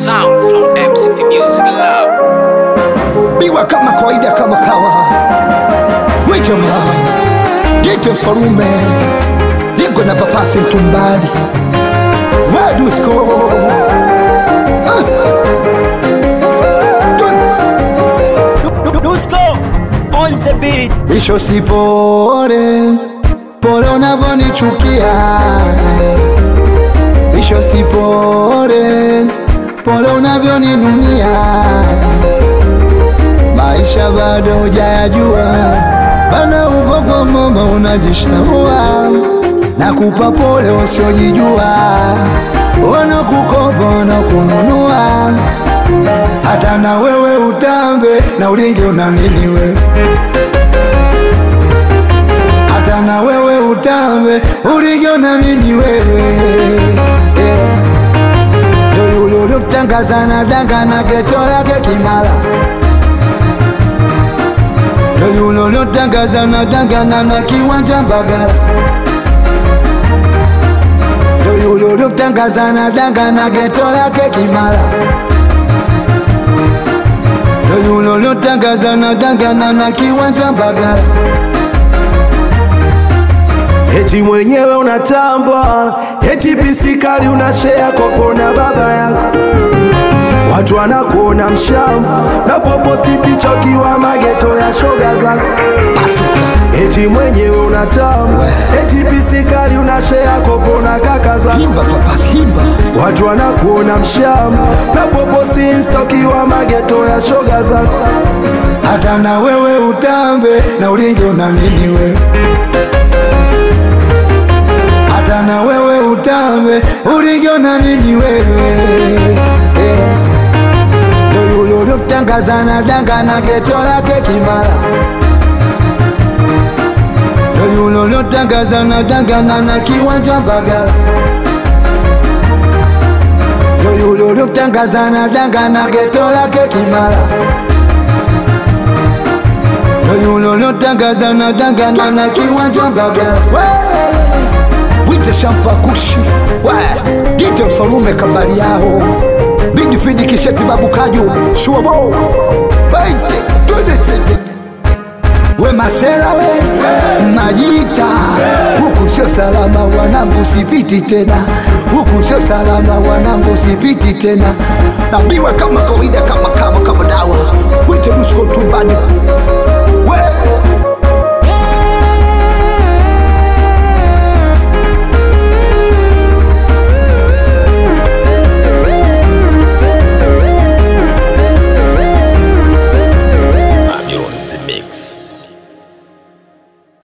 sound from MCP Music Lab. biwa kama kawaida kama kawa we jamaa dite mfarume digo na papasi mtumbali wadusko Dusko on the beat. isho sipore pole unavonichukia isho sipore pole unavyoninunia maisha bado hujayajua bana uko kwa mama unajishaua na kupa pole usiojijua wanakukopa wanakununua hata na wewe utambe na ulingi una nini wewe hata na wewe utambe uligiona nini wewe yeah. ndo yule ulimtangaza na danga na geto lake kimala ndo yule ulimtangaza na danga na na kiwanja Mbagala ndo yule ulimtangaza na danga na geto lake kimala ndo yule ulimtangaza na danga na na kiwanja Mbagala Eti mwenyewe unatambwa, eti pisikali unashea kopo na baba yako, watu wanakuona mshamba na poposti picha ukiwa mageto ya shoga zako. Eti mwenyewe unatambwa, eti pisikali unashea kopo na kaka zako, himba papas himba watu wanakuona mshamba na poposti insta ukiwa mageto ya shoga zako. hata na wewe utambe na ulingi una nini wewe hata na wewe utambe ulingi una nini wewe Eh. ndo yule ulimtangaza na danga na geto lake kimala ndo yule ulimtangaza na danga na na kiwanja Mbagala ndo yule ulimtangaza na danga na geto lake kimala ndo yule ulimtangaza na danga na na kiwanja Mbagala wite shampa kushi gite mfalume kabali yao bigi fidi kisheti babu kaju shuabo Baite, twende tete. we masela we majita huku sio salama wanangu sipiti tena huku sio salama wanangu sipiti tena nabiwa kama kawaida kama kama kama dawa wite dusko tumbani we